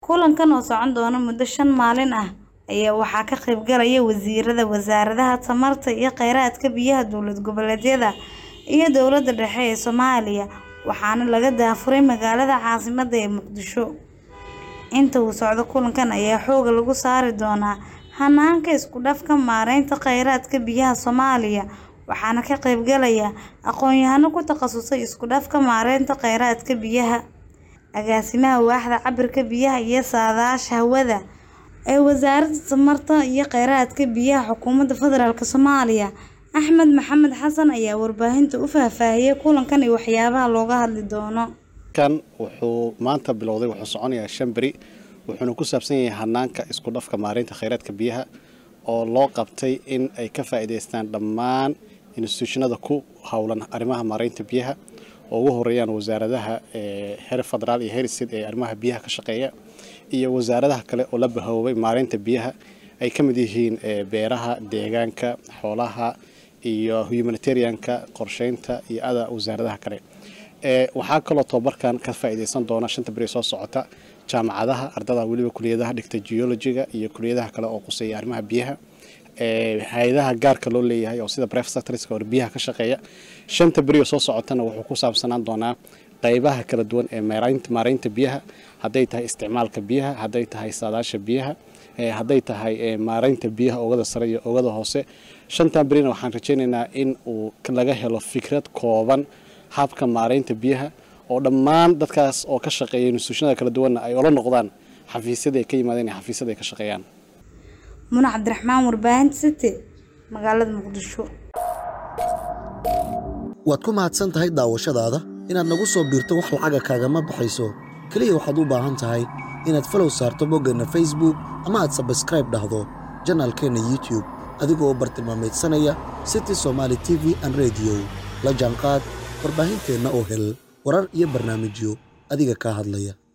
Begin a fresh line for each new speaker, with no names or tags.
Kulankan oo socon doona muddo shan maalin ah ayaa waxaa ka qaybgalaya wasiirada wasaaradaha tamarta iyo kheyraadka biyaha dowlad goboleedyada iyo dowladda dhexe ee Soomaaliya waxaana laga daafuray magaalada caasimadda ee Muqdisho. Inta uu socdo kulankan ayaa xoogga lagu saari doonaa hanaanka isku dhafka maareynta kheyraadka biyaha Soomaaliya waxaana ka qaybgalaya aqoon-yahano ku takhasusay isku dhafka maareynta kheyraadka biyaha. Agaasimaha waaxda cabbirka biyaha iyo saadaasha hawada ee Wasaaradda Tamarta iyo Kheyraadka Biyaha Xukuumadda Federaalk Soomaaliya Axmed Maxamed Xasan ayaa warbaahinta u faahfaahiyay kulankan iyo waxyaabaha looga hadli doono.
kan wuxuu maanta bilowday wuxuu soconayaa shan beri wuxuuna ku saabsan yahay hanaanka isku dhafka maareynta kheyraadka biyaha oo loo qabtay in ay ka faa'iidaystaan dhammaan institutionada ku howlan arrimaha maareynta biyaha oo ugu horeeyaan wasaaradaha heer federaal iyo heer state ee arrimaha biyaha ka shaqeeya iyo wasaaradaha kale oo la bahoobay maareynta biyaha ay ka mid yihiin beeraha deegaanka xoolaha iyo humanitarianka qorsheynta iyo ada wasaaradaha kale waxaa kaloo tobabarkan ka faa'iidaysan doona shanta beri soo socota jaamacadaha ardada weliba kuliyadaha dhigta geologiga iyo kuliyadaha kale oo quseeya arrimaha biyaha hay-adaha gaarka loo leeyahay oo sida private sectorska oo biyaha ka shaqeeya shanta beri oo soo socotana wuxuu ku saabsanaan doonaa qaybaha kala duwan ee maareynta biyaha hadday tahay isticmaalka biyaha hadday tahay saadaasha biyaha hadday tahay maareynta biyaha oogada sare iyo oogada hoose shantan berina waxaan rajaynaynaa in uu laga helo fikrad kooban habka maareynta biyaha oo dhammaan dadkaas oo ka shaqeeya institutionada kala duwanna ay ola noqdaan xafiisyada ay ka yimaadeen iyo xafiisyada ay ka shaqeeyaan
Muna Cabdiraxmaan warbaahinta City magaalada Muqdisho.
waad ku mahadsan tahay daawashadaada inaad nagu soo biirto wax lacaga kaagama baxayso keliya waxaad u baahan tahay inaad falow saarto boggeenna facebook ama aad sabskraib dhahdo janaalkeenna youtube adigoo bartilmaameedsanaya city somaali t v an rediyo la jaanqaad warbaahinteenna oo hel warar iyo barnaamijyo adiga kaa hadlaya